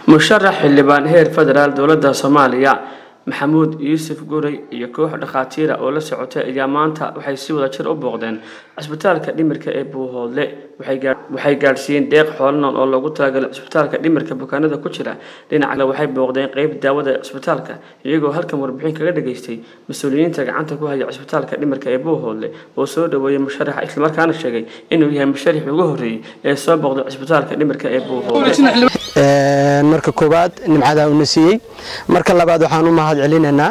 musharax xildhibaan heer federaal dowladda soomaaliya maxamuud yuusuf gurey iyo koox dhakhaatiira oo la socotay ayaa maanta waxay si wada jir u booqdeen cisbitaalka dhimirka ee buuhoodle waxay gaadhsiiyeen deeq xoolanool oo loogu talagalay cisbitaalka dhimirka bukaanada ku jira dhinaca kale waxay booqdeen qeyb daawada cisbitaalka iyagoo halkan warbixin kaga dhageystay mas-uuliyiinta gacanta ku haya cisbitaalka dhimirka ee buuhoodle oo soo dhaweeyey musharaxa islamarkaana sheegay inuu yahay musharaxii ugu horreeyey ee soo booqday cisbitaalka dhimirka ee buuhoodle marka koowaad nimcadaa una siiyey marka labaad waxaan u mahad celinaynaa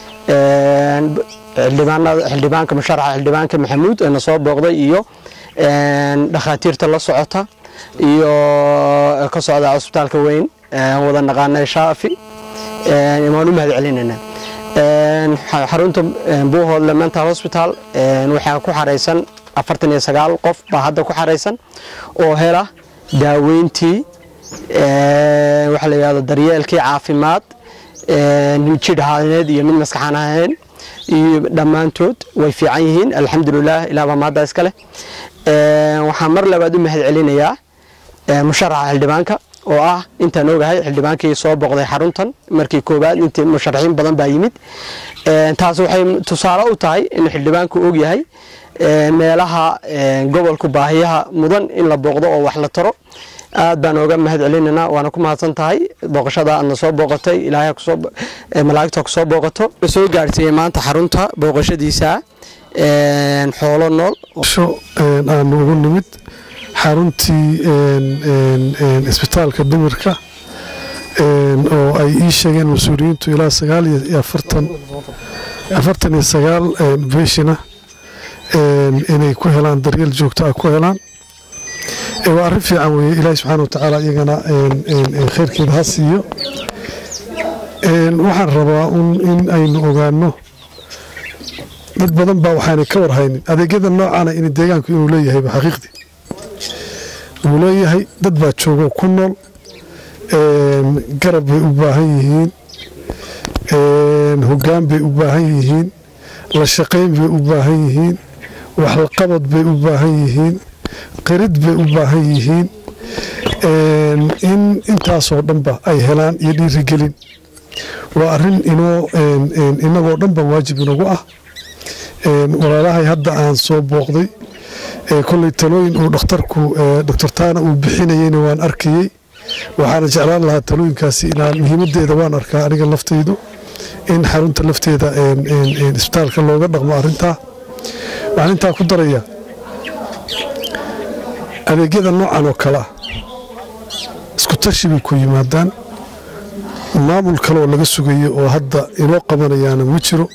xildhibaanka musharaxa xildhibaanka maxamuud ee na soo booqday iyo dhakhaatiirta la socota iyo ka socda cusbitaalka weyn wada naqaanay shaafi waan u mahad celinaynaa xarunta buuhoodle mental hospital waxaa ku xaraysan afartan iyo sagaal qof baa hadda ku xaraysan oo hela daaweyntii waxaa la yidhahdo daryeelkii caafimaad jidh ahaaneed iyo mid maskaxaan ahayn iyo dhammaantood way fiican yihiin alxamdulilah ilaah baa mahadda iska leh waxaan mar labaad u mahad celinayaa musharaxa xildhibaanka oo ah intaan ogahay xildhibaankii soo boqday xaruntan markii koowaad intii musharaxiin badan baa yimid taas waxay tusaale u tahay in xildhibaanku og yahay meelaha gobolku baahiyaha mudan in la booqdo oo wax la taro aad baan ooga mahad celinaynaa waana ku mahadsan tahay booqashada aadna soo booqatay ilaahay malaa'igta ku soo booqato soo gaarsiiyey maanta xarunta booqashadiisa xoolo nool aanu ugu nimid xaruntii isbitaalka dhimirka oo ay ii sheegeen mas-uuliyiintu ilaa sagaal iyo afartan afartan iyo sagaal beeshina inay ku helaan daryeel joogto ah ku helaan waa arrin fiican weeye ilaahi subxaana wa tacaala iyagana khayrkeeda ha siiyo waxaan rabaa in aynu ogaano dad badan baa waxaanay ka warhaynin adeegyada noocana in deegaanku inuu leeyahayba xaqiiqdii uu leeyahay dad baa joogo ku nool garab bay u baahan yihiin hoggaan bay u baahan yihiin la shaqayn bay u baahan yihiin waxlaqabad bay u baahan yihiin qirid bay u baahan yihiin in intaasoo dhanba ay helaan iyo dhiirigelin waa arin inoo inagoo dhanba waajib inagu ah walaalahay hadda aan soo booqday koley talooyin uu dhakhtarku doctor taana uu bixinayeyna waan arkayey waxaana jeclaan lahaa talooyinkaasi inaan muhiimadeeda waan arkaa aniga laftaydu in xarunta lafteeda isbitaalka looga dhaqmo arintaa waxaan intaa ku daraya adeegyada noocan oo kale ah isku tashi bay ku yimaadaan maamul kaleoo laga sugayo oo hadda inoo qabanayaana ma jiro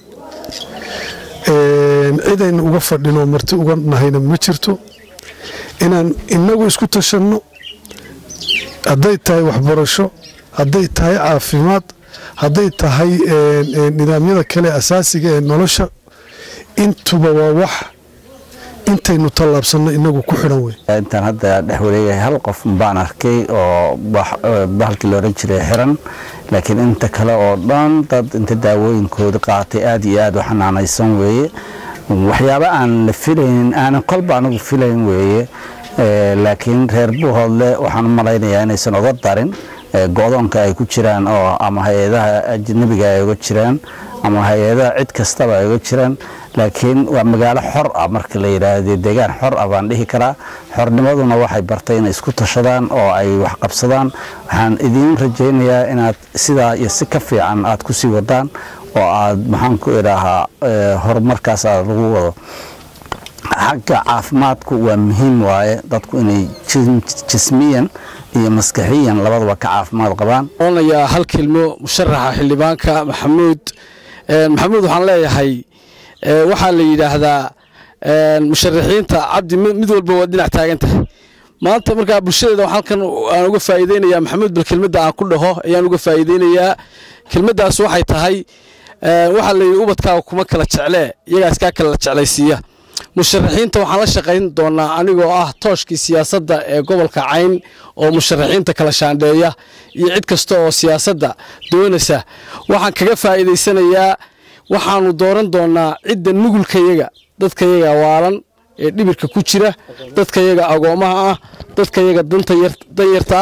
cidaynu uga fadhinoo marti uga nahayna ma jirto inaan inagu isku tashanno hadday tahay waxbarasho hadday tahay caafimaad hadday tahay nidaamyada kale asaasiga ee nolosha intuba waa wax intaynu tallaabsanno inagu ku xidhan wey intaan hadda dhex wareegahay hal qof baan arkay oo bahalkii la odhan jiray xiran laakiin inta kale oo dhan dad inta daawooyinkooda qaatay aad iyo aad u xanaanaysan weeye waxyaaba aan la filaynin aanan kolba anigu filayn weeye laakiin reer buuhoodle waxaan u malaynayaa inaysan oga darin go-doonka ay ku jiraan oo ama hay-adaha ajnabiga ay uga jiraan ama hay-adaha cid kastaba ay uga jiraan laakiin waa magaalo xor ah marka la yidhaahdo deegaan xor ah baan dhihi karaa xornimaduna waxay bartay inay isku tashadaan oo ay wax qabsadaan waxaan idiin rajaynayaa inaad sidaa iyo si ka fiican aad ku sii wadaan oo aad maxaan ku idhaahaa horumarkaas aad lagu wado xagga caafimaadku waa muhiim waaye dadku inay jismiyan iyo maskaxiyan labadaba ka caafimaad qabaan onayaa hal kelmo musharaxa xildhibaanka maxamuud maxamuud waxaan leeyahay waxaa la yidhaahdaa musharaxiinta cabdi mid walba waa dhinac taagan tahay maanta markaa bulshadeeda halkan aan uga faa'iideynayaa maxamuud bal kelmadda aan ku dhaho ayaan uga faa'iideynayaa kelmaddaas waxay tahay waxaa la yidhi ubadkaaga kuma kala jeclee iyagaas kaa kala jeclaysiiya musharaxiinta waxaan la shaqayn doonaa anigoo ah tooshkii siyaasadda ee gobolka cayn oo musharaxiinta kala shaandheeya iyo cid kasta oo siyaasadda doonaysa waxaan kaga faa'iidaysanayaa waxaanu dooran doonaa cidda nugulkayaga dadkayaga waalan ee dhibirka ku jira dadkayaga agoomaha ah dadkayaga danyarta ah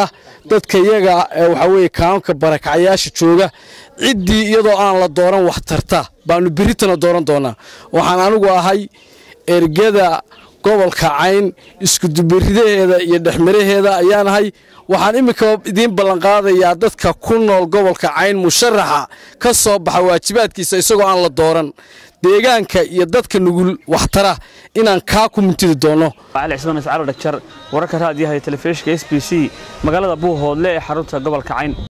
dadka iyaga waxaa weeye kaamka barakacayaasha jooga ciddii iyadoo aan la dooran wax tarta baanu beritana dooran doonaa waxaan anigu ahay ergada gobolka cayn iskudubiridaheeda iyo dhexmaraheeda ayaan ahay waxaan iminka idiin ballanqaadayaa dadka ku nool gobolka cayn musharaxa ka soo baxa waajibaadkiisa isagoo aan la dooran deegaanka iyo dadka nugul waxtara inaan kaa ku mintidi doono cali cismaan iscaalo dhagjar wararka raadiyaha iyo telefishinka s b c magaalada buuhoodle ee xarunta gobolka cayn